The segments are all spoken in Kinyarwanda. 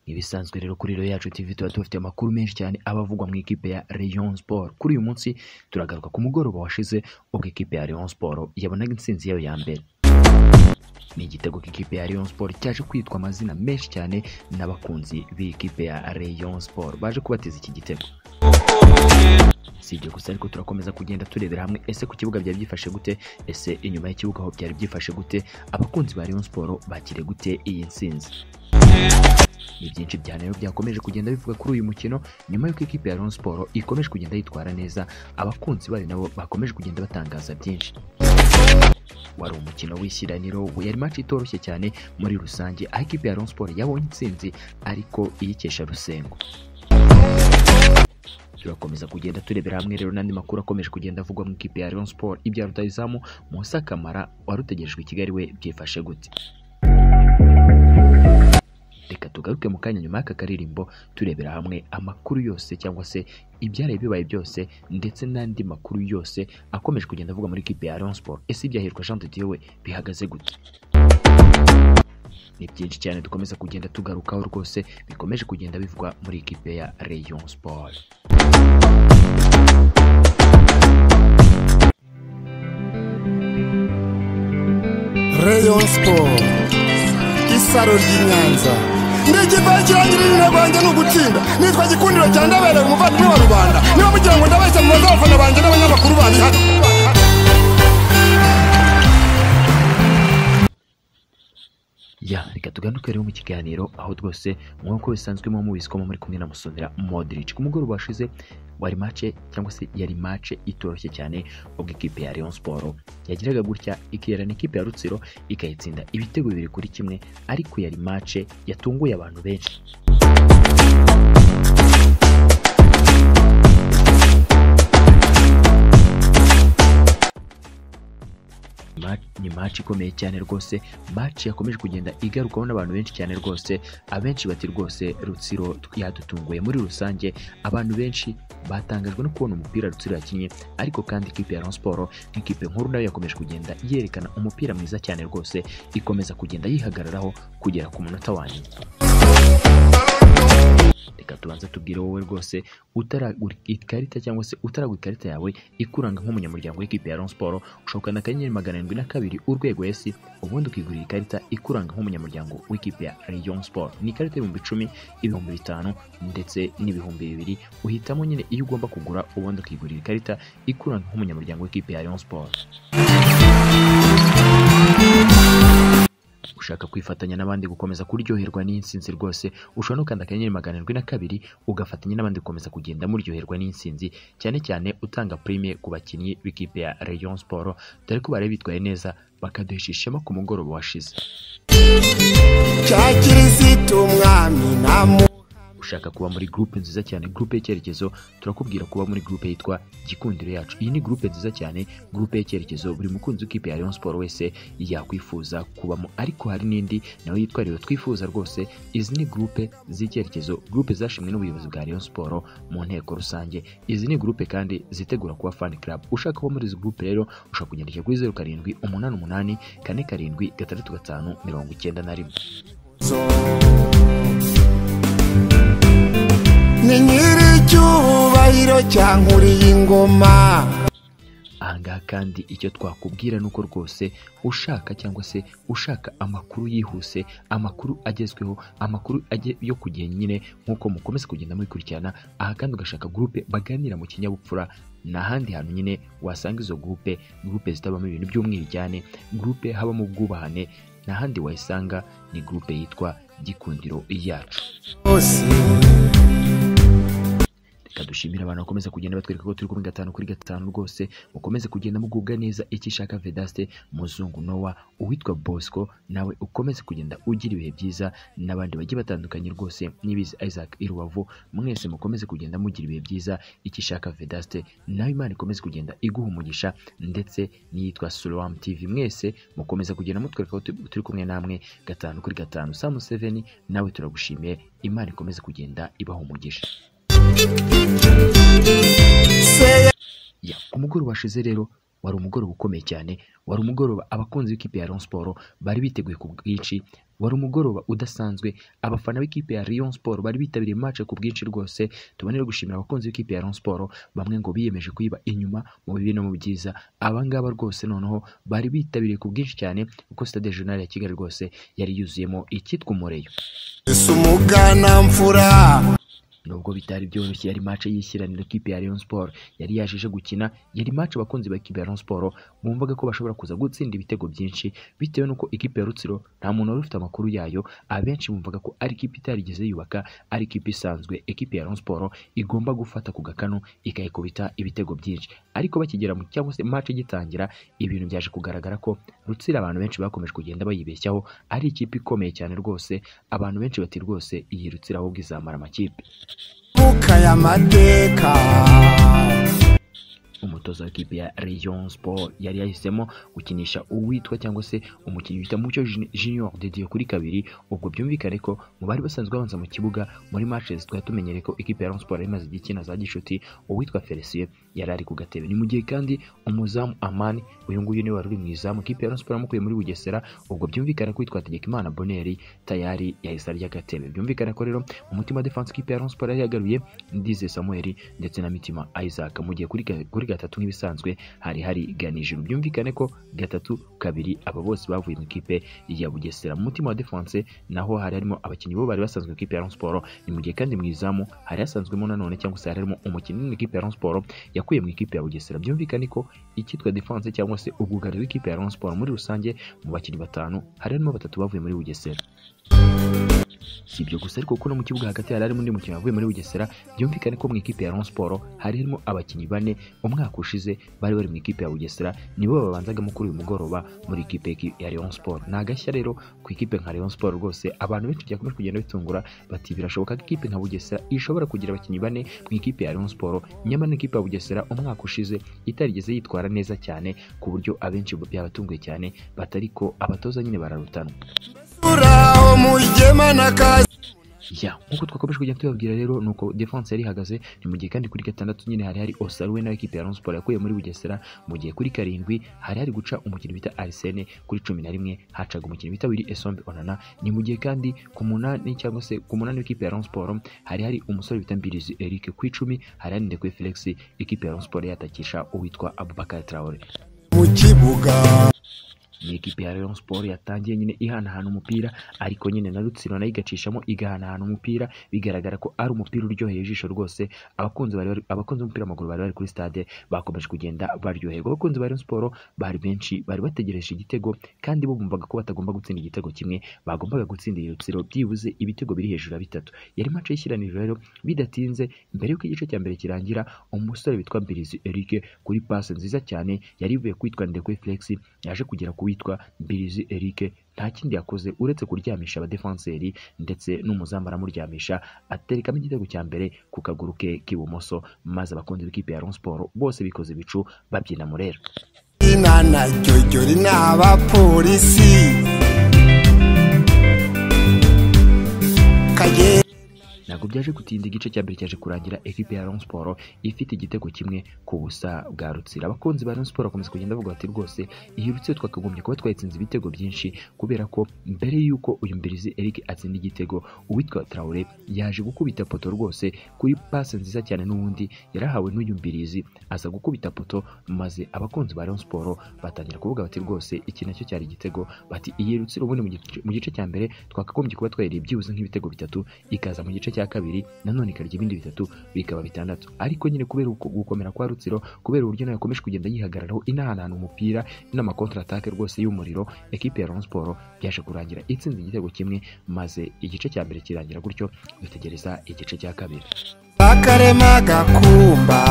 Nk'ibisanzwe rero kuri Rayon yacu TV tuba tubafite amakuru menshi cyane aba avugwa mu ikipe ya Rayon Sport kuri uyu munsi turagaruka ku mugoroba washize ubwo ikipe ya Rayon Sport yabonaga intsinzi yayo ya mbere ni igitego k'ikipe ya Rayon Sport cyaje kwitwa amazina menshi cyane n'abakunzi b'ikipe ya Rayon Sport baje kubateza iki gitego si ibyo gusa ariko turakomeza kugenda turebera hamwe ese ku kibuga byari byifashe gute ese inyuma y'ikibuga aho byari byifashe gute abakunzi ba Rayon Sport bakire gute iyi ntsinzi ni byinshi byane rero byakomeje kugenda bivuga kuri uyu mukino nyuma y'uko ikipe ya Rayon Sport ikomeje kugenda yitwara neza abakunzi bayo nabo bakomeje kugenda batangaza byinshi wari umukino w'ishyiraniro yari match itoroshye cyane muri rusange aho ikipe ya Rayon Sport yabonye intsinzi ariko iyikesha rusengo turakomeza kugenda turebera hamwe rero n'andi makuru akomeje kugenda avugwa mu ikipe ya Rayon Sport ibya rutayizamu Musa Kamara wari utegerejwe i Kigali we byifashe gute reka tugaruke mu kanya nyuma y'aka karirimbo turebera hamwe amakuru yose cyangwa se ibyaraye bibaye byose ndetse n'andi makuru yose akomeje kugenda avuga muri ikipe ya Rayon Sport ese ibyahirwa Jean de Dieu we bihagaze gute ni byinshi cyane dukomeza kugenda tugarukaho rwose bikomeje kugenda bivugwa muri ikipe ya Rayon Sport Rayon Sport isaro ry'i Nyanza ndigipakira nyir'izina rwanjye ni ugutsinda nitwa gikundiro cya ndabereye umuvandimwe wa rubanda niba mugira ngo ndabeshya mu bazabafana banjye n'abanyamakuru bari hano ya reka tugaruke rero mu kiganiro aho rwose nk'uko bisanzwe muba mubizi ko muba muri kumwe na Musonera Modric ku mugoroba washize wari mace cyangwa se yari mace itoroshye cyane ubwo ikipe ya Rayon Sport yagiraga gutya ikirana ikipe ya Rutsiro ikayitsinda ibitego bibiri kuri kimwe ariko yari mace yatunguye abantu benshi Ma- ni match ikomeye cyane rwose match yakomeje kugenda igarukaho n'abantu benshi cyane rwose abenshi bati rwose rutsiro tw- yadutunguye muri rusange abantu benshi batangajwe no kubona umupira rutsiro yakinnye ariko kandi ikipe ya Rayon Sport nk'ikipe nkuru nayo yakomeje kugenda yerekana umupira mwiza cyane rwose ikomeza kugenda yihagararaho kugera ku munota wa nyuma reka tubanze tubwire wowe rwose utaragura ikarita cyangwa se utaragura ikarita yawe ikuranga nk'umunyamuryango w'ikipe ya Rayon Sport ushobokana akanyenyeri magana arindwi na kabiri urwego esi ubundi ukigurira ikarita ikuranga nk'umunyamuryango w'ikipe ya Rayon Sport ni ikarita y'ibihumbi icumi ibihumbi bitanu ndetse n'ibihumbi bibiri uhitamo nyine iyo ugomba kugura ubundi ukigurira ikarita ikuranga nk'umunyamuryango w'ikipe ya Rayon Sport ushaka kwifatanya n'abandi gukomeza kuryoherwa n'intsinzi rwose ushobora no gukanda akanyenyeri magana arindwi na kabiri ugafatanya n'abandi gukomeza kugenda muryoherwa n'intsinzi cyane cyane utanga prime ku bakinnyi b'ikipe ya Rayon Sport dore ko bari bitwaye neza bakaduhesha ishema ku mugoroba washize cya kirisito umwami namu ushaka kuba muri groupe nziza cyane groupe y'icyerekezo turakubwira kuba muri groupe yitwa gikundiro yacu iyi ni groupe nziza cyane groupe y'icyerekezo buri mukunzi w'ikipe ya Rayon Sport wese yakwifuza kubamo ariko hari n'indi nawe yitwa rero twifuza rwose izi ni groupe z'icyerekezo groupe zashimwe n'ubuyobozi bwa Rayon Sport mu nteko rusange izi ni groupe kandi zitegura kuba fan club ushaka kuba muri izi groupe rero ushobora kugendesha kuri zeru karindwi umunani umunani kane karindwi gatandatu gatanu mirongo icyenda na rimwe ni nyir'icyubahiro cyankuriye ingoma ahangaha kandi icyo twakubwira ni uko rwose ushaka cyangwa se ushaka amakuru yihuse amakuru agezweho amakuru aje- yo ku gihe nyine nk'uko mukomeza kugenda mubikurikirana aha kandi ugashaka gurupe baganira mu kinyabupfura ni ahandi hantu nyine wasanga izo gurupe gurupe zitabamo ibintu by'umwiryane gurupe habamo ubwubahane ni ahandi wayisanga ni gurupe yitwa gikundiro yacu hose reka dushimire abantu bakomeza kugenda batwereka ko turi kuri gatanu kuri gatanu rwose mukomeze kugenda mugubwa neza icyo ishaka Vedaste Muzungu Nowa uwitwa Bosco nawe ukomeze kugenda ugira ibihe byiza n'abandi bagiye batandukanye rwose n'ibizi Isaac Irubavu mwese mukomeze kugenda mugira ibihe byiza icyo ishaka Vedaste nawe Imana ikomeze kugenda iguha umugisha ndetse n'iyitwa Sulam TV mwese mukomeza kugenda mutwereka ko turi- turi kumwe namwe gatanu kuri gatanu Sam Seven nawe turagushimiye Imana ikomeze kugenda ibaha umugisha se ya ku mugoroba washize rero wari umugoroba ukomeye cyane wari umugoroba abakunzi b'ikipe ya Rayon Sport bari biteguye ku bwinshi wari umugoroba udasanzwe abafana b'ikipe ya Rayon Sport bari bitabiriye match ku bwinshi rwose tubonere gushimira abakunzi b'ikipe ya Rayon Sport bamwe ngo biyemeje kuyiba inyuma mu bibi no mu byiza abangaba rwose noneho bari bitabiriye ku bwinshi cyane kuko stade regional ya Kigali rwose yari yuzuyemo icyitwa umureyo ese umuganamfura nubwo bitari byoroshye yari match y'ishyiraniro kipe ya Rayon Sport yari yajeje gukina yari match abakunzi ba kipe ya Rayon Sport bumvaga ko bashobora kuza gutsinda ibitego byinshi bitewe n'uko ikipe ya Rutsiro nta muntu wari ufite amakuru yayo abenshi bumvaga ko ari ikipe itarigeze yubaka ari ikipe isanzwe ikipe ya Rayon Sport igomba gufata ku gakanu ikayikubita ibitego byinshi ariko bakigera mu cyangwa se match igitangira ibintu byaje kugaragara ko Rutsiro abantu benshi bakomeje kugenda bayibeshyaho ari ikipe ikomeye cyane rwose abantu benshi bati rwose iyi Rutsiro ahubwo izamara amakipe buka y'amateka umutoza w'ikipe ya Rayon Sport yari yahisemo gukinisha uwitwa cyangwa se umukinnyi bita Mucyo Jun- Junior dediye kuri kabiri ubwo byumvikane ko mu bari basanzwe babanza mu kibuga muri matches twari tumenyereye ko ikipe ya Rayon Sport yari imaze igikina za gishuti uwitwa Felicien yari ari ku gatebe ni mu gihe kandi umuzamu Amani uyu nguyu niwe wari uri mu izamu ikipe ya Rayon Sport yamukuye muri Bugesera ubwo byumvikane ko witwa Tegekimana Boneri tayari yahise arya agatebe byumvikane ko rero mu mutima defense ikipe ya Rayon Sport yari yagaruye Ndize Samuel ndetse na Mitima Isaac mu gihe kuri, ga- kuri gatatu nk'ibisanzwe hari hari ganijuru byumvikane ko gatatu kabiri aba bose bavuye mu ikipe ya Bugesera mu mutima wa defense naho hari harimo abakinnyi bo bari basanzwe mu ikipe ya Rayon Sport ni mu gihe kandi mu izamu hari hasanzwemo nanone cyangwa se hari harimo umukinnyi mu ikipe ya Rayon Sport yakuye mu ikipe ya Bugesera byumvikane ko icyitwa defense cyangwa se ubwugari w'ikipe ya Rayon Sport muri rusange mu bakinnyi batanu hari harimo batatu bavuye muri Bugesera si ibyo gusa ariko kuko no mu kibuga hagati hari harimo undi mukinnyi wavuye muri Bugesera byumvikane ko mu ikipe ya Rayon Sport hari harimo abakinnyi bane umwaka ushize bari bari mu ikipe ya Bugesera nibo babanzagamo kuri uyu mugoroba muri ikipe ki- ya Rayon Sport ni agashya rero ku ikipe nka Rayon Sport rwose abantu benshi byakomeje kugenda bitungura bati birashoboka ko ikipe nka Bugesera ishobora kugira abakinnyi bane mu ikipe ya Rayon Sport nyamara n'ikipe ya Bugesera umwaka ushize itarigeze yitwara neza cyane ku buryo abenshi byabatunguye cyane batari ko abatoza nyine bararutanwa uraho mujyema na kazi ya nkuko twakomeje kugenda tubabwira rero nuko defense yari ihagaze ni mu gihe kandi kuri gatandatu nyine hari hari Osaruwe nawe ikipe ya Rayon Sport yakuye muri Bugesera mu gihe kuri karindwi hari hari guca umukinnyi bita Arsene kuri cumi na rimwe hacaga umukinnyi bita Willy Esombe Onana ni mu gihe kandi ku munani cyangwa se ku munani w'ikipe ya Rayon Sport hari hari umusore bita Mbirizi Eric ku icumi hari hari Ndekwe Felix ikipe ya Rayon Sport yatakisha uwitwa Abubakar Traore mu kibuga ni ikipe ya Rayon Sport yatangiye nyine ihanahana umupira ariko nyine na Rutsiro nayo igacishamo igahanahana umupira bigaragara ko ari umupira uryoheye ijisho rwose abakunzi bari bari- abakunzi b'umupira w'amaguru bari bari kuri stade bakomeje kugenda baryoherwa abakunzi ba Rayon Sport bari benshi bari bategereje igitego kandi bo bumvaga ko batagomba gutsinda igitego kimwe bagombaga gutsindira Rutsiro byibuze ibitego biri hejuru ya bitatu yari match y'ishyiraniro rero bidatinze mbere y'uko igice cya mbere kirangira umusore witwa Mbirizi Eric kuri passe nziza cyane yari ivuye kwitwa Ndekwe Felix yaje kugera ku witwa Mbirizi Eric nta kindi yakoze uretse kuryamisha abadefenseri ndetse n'umuzamu aramuryamisha aterekamo igitego cya mbere ku kaguru ke k'ibumoso maze abakunzi b'ikipe ya Rayon Sport bose bikoze ibicu babyina murera inana jyojyori ni abapolisi kagera ntabwo byaje gutinda igice cya mbere cyaje kurangira ekipe ya Rayon Sport ifite igitego kimwe ku busa bwa Rutsiro abakunzi ba Rayon Sport bakomeza kugenda bavuga bati rwose iyi Rutsiro twakagombye kuba twayitsinze ibitego byinshi kubera ko mbere y'uko uyu mbirizi Eric atsinda igitego uwitwa Traore yaje gukubita poto rwose kuri pase nziza cyane n'ubundi yarahawe n'uyu mbirizi aza gukubita poto maze abakunzi ba Rayon Sport batangira kuvuga bati rwose iki nacyo cyari igitego bati iyi Rutsiro ubundi mu gice- mu gice cya mbere twakagombye kuba twayiriye byibuze nk'ibitego bitatu ikaza mu gice cya kabiri nanone ikarya ibindi bitatu bikaba bitandatu ariko nyine kubera uko- gukomera kwa rutsiro kubera uburyo nayo yakomeje kugenda yihagararaho inahanahana umupira n'amakontra atake rwose y'umuriro ekipe ya Rayon Sport byaje kurangira itsinze igitego kimwe maze igice cya mbere kirangira gutyo dutegereza igice cya kabiri akarema gakumba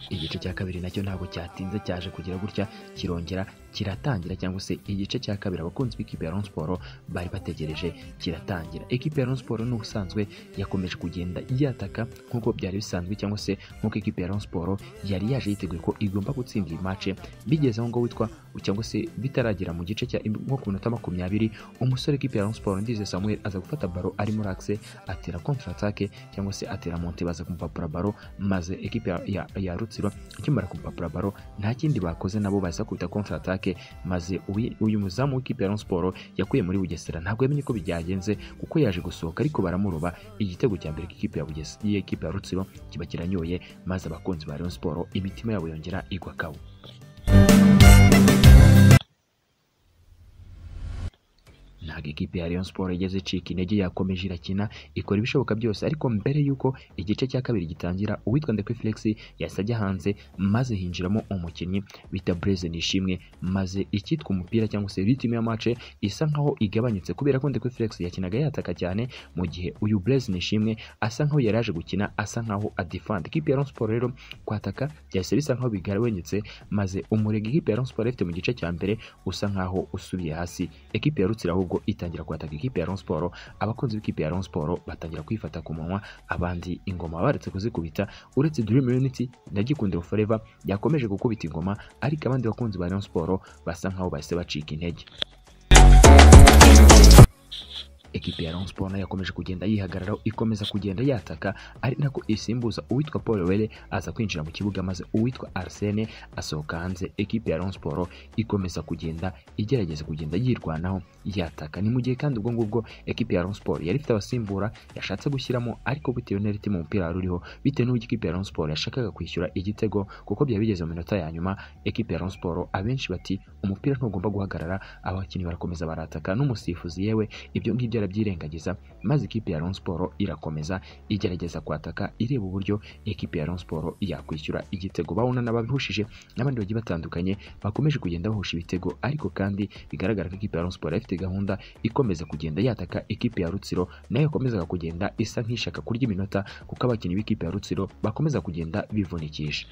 igice cya kabiri nacyo ntabwo cyatinze cyaje kugira gutya kirongera kiratangira cyangwa se igice cya kabiri abakunzi b'ikipe ya Rayon Sports bari bategereje kiratangira ikipe ya Rayon Sports n'ubusanzwe yakomeje kugenda yataka nk'uko byari bisanzwe cyangwa se nk'uko ikipe ya Rayon Sports yari yaje yiteguye ko igomba gutsinda iyi match bigeze aho ngo witwa cyangwa se bitaragera mu gice cya nko ku minota makumyabiri umusore w'ikipe ya Rayon Sports Ndize Samuel aza gufata baro arimo rakse atera contre attaque cyangwa se atera monte baza kumupapura baro maze ikipe ya, ya, ya Rutsiro ikimara kumupapura baro nta kindi bakoze nabo baza kubita contre attaque maze uyu- uyu muzamu w'ikipe ya Rayon Sports yakuye muri Bugesera ntabwo yamenye ko byagenze kuko yaje gusohoka ariko baramuroba igitego cya mbere k'ikipe ya Bugesera y'ikipe ya Rutsiro kiba kiranyoye maze abakunzi ba Rayon Sports imitima yabo yongera igwa kabo ntabwo ikipe ya Rayon Sports igeze icika intege yakomeje irakina ikora ibishoboka byose ariko mbere y'uko igice cya kabiri gitangira uwitwa Ndekwe Felix yahise ajya hanze maze hinjiramo umukinnyi bita Blaise Nishimwe maze ikitwa umupira cyangwa se ritime ya match isa nkaho igabanyutse kubera ko Ndekwe Felix yakinaga yataka cyane mu gihe uyu Blaise Nishimwe asa nkaho yari yaje gukina asa nkaho adefend ikipe ya Rayon Sports rero kwataka byahise bisa nkaho bigabenyutse maze umurego ikipe ya Rayon Sports ifite mu gice cya mbere usa nkaho usubiye hasi ekipe ya Rutsiro ahubwo itangira kwataka ikipe ya Rayon Sports abakunzi b'ikipe ya Rayon Sports batangira kwifata ku munwa abandi ingoma baretse kuzikubita uretse Dream Unity na Gikundiro Forever yakomeje gukubita ingoma ariko abandi bakunzi ba Rayon Sports basa nkaho bahise bacika intege ekipi ya Rayon Sports nayo yakomeje kugenda yihagararaho ikomeza kugenda yataka ari nako isimbuza uwitwa Paul Were aza kwinjira mu kibuga maze uwitwa Arsene asohoka hanze ekipi ya Rayon Sports ikomeza kugenda igerageza kugenda yirwanaho yataka ni mu gihe kandi ubwo ngubwo ekipi ya Rayon Sports yari ifite abasimbura yashatse gushyiramo ariko bitewe na ritime umupira wari uriho bitewe n'uburyo ikipe ya Rayon Sports yashakaga kwishyura igitego kuko byari bigeze mu minota ya nyuma ekipi ya Rayon Sports abenshi bati umupira ntugomba guhagarara abakinnyi barakomeza barataka n'umusifuzi yewe ibyo ngibyo arabyirengagiza maze ikipe ya Rayon Sports irakomeza igerageza kwataka ireba uburyo ikipe ya Rayon Sports yakwishyura igitego bawunana babihushije n'abandi bagiye batandukanye bakomeje kugenda bahusha ibitego ariko kandi bigaragara ko ikipe ya Rayon Sports yari ifite gahunda ikomeza kugenda yataka ikipe ya Rutsiro nayo yakomezaga kugenda isa nk'ishaka kurya iminota kuko abakinnyi b'ikipe ya Rutsiro bakomeza kugenda bivunikisha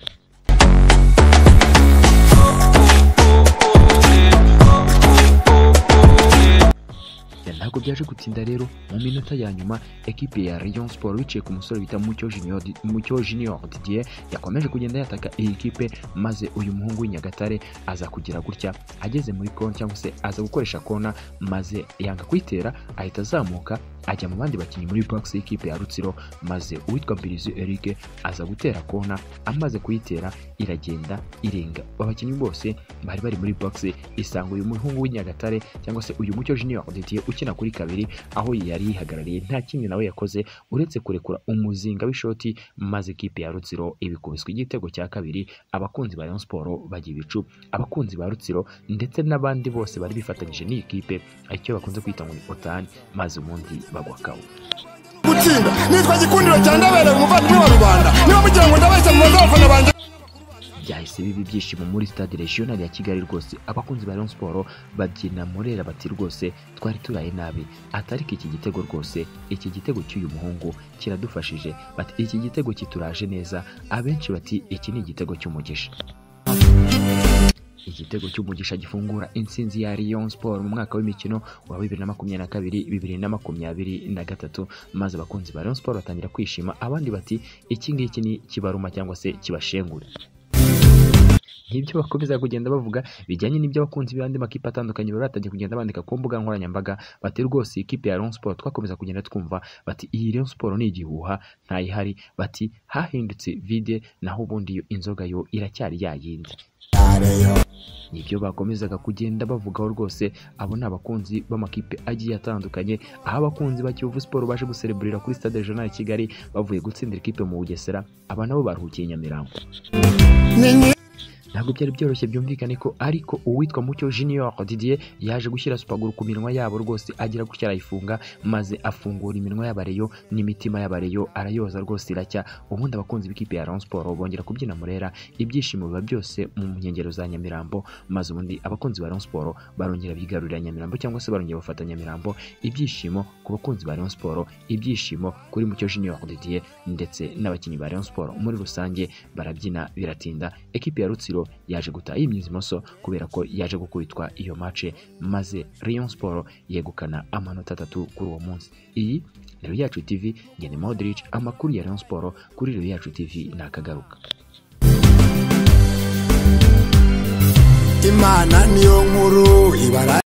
ntabwo byaje gutinda rero mu minota ya nyuma ekipe ya Rayon Sports wiciye ku musore bita Mucyo Junior Mucyo Junior Didier yakomeje kugenda yataka iyi kipe maze uyu muhungu w'Inyagatare aza kugira gutya ageze muri kona cyangwa se aza gukoresha kona maze yanga kuyitera ahita azamuka ajya mu bandi bakinnyi muri box y'ikipe ya Rutsiro maze uwitwa Mbirizi Eric aza gutera kona amaze kuyitera iragenda irenga abakinnyi bose bari bari muri box isanga uyu muhungu w'Inyagatare cyangwa se uyu mucyo Junior Didier ukina kuri kabiri aho yari yihagarariye nta kindi nawe yakoze uretse kurekura umuzinga w'ishoti maze ikipe ya Rutsiro ibikubiswa igitego cya kabiri abakunzi ba Rayon Sports bajya ibicu abakunzi ba Rutsiro ndetse n'abandi bose bari bifatanyije n'iyi kipe icyo bakunze kwita ngo ni otani maze ubundi bagwa kawo gutsinda nitwa gikundiro cya ndabereye umuvandimwe wa rubanda niba mugira ngo ndabeshya mu abafana banjye byahise biba ibyishimo muri stade regional ya kigali rwose abakunzi ba Rayon Sports babyina murera bati rwose twari turaye nabi atariko iki gitego rwose iki gitego cy'uyu muhungu kiradufashije bati iki gitego kituraje neza abenshi bati iki ni igitego cy'umugisha igitego cy'umugisha gifungura intsinzi ya Rayon Sports mu mwaka w'imikino wa bibiri na makumyabiri na kabiri bibiri na makumyabiri na gatatu maze abakunzi ba Rayon Sports batangira kwishima abandi bati iki ngiki ni kibaruma cyangwa se kibashengure nibyo bakomeza kugenda bavuga bijyanye n'ibyo abakunzi b'andi makipe atandukanye bari batangiye kugenda bandika ku mbuga nkoranyambaga bati rwose iyi kipe ya Rayon Sports twakomeza kugenda twumva bati iyi Rayon Sports ni igihuha ntayihari bati hahindutse vide naho ubundi yo inzoga yo iracyari ya yindi nibyo bakomezaga kugenda bavugaho rwose abo ni abakunzi b'amakipe agiye atandukanye aho abakunzi ba Kiyovu Sport baje gusereburira kuri stade regional ya Kigali bavuye gutsindira ikipe mu Bugesera aba nabo baruhukiye i Nyamirambo Ninyi- ntabwo byari byoroshye byumvikane ko ariko uwitwa mucyo junior didier yaje gushyira supaguru ku minwa yabo rwose agira gutya arayifunga maze afungura iminwa y'abareyo n'imitima y'abareyo arayoza rwose iracya ubundi abakunzi b'ikipe ya Rayon Sports bongera kubyina murera ibyishimo biba byose mu nkengero za Nyamirambo maze ubundi abakunzi ba Rayon Sports barongera bigarurira Nyamirambo cyangwa se barongera bafata Nyamirambo ibyishimo ku bakunzi ba Rayon Sports ibyishimo kuri mucyo junior didier ndetse n'abakinnyi ba Rayon Sports muri rusange barabyina biratinda ekipe ya Rutsiro Siporo yaje gutaha yimyiza imoso kubera ko yaje gukubitwa iyo mace maze Rayon Siporo yegukana amanota atatu kuri uwo munsi iyi rero yacu TV ngende Modric amakuru ya Rayon Siporo kuri rero yacu TV nakagaruka imana niyo nkuru ibara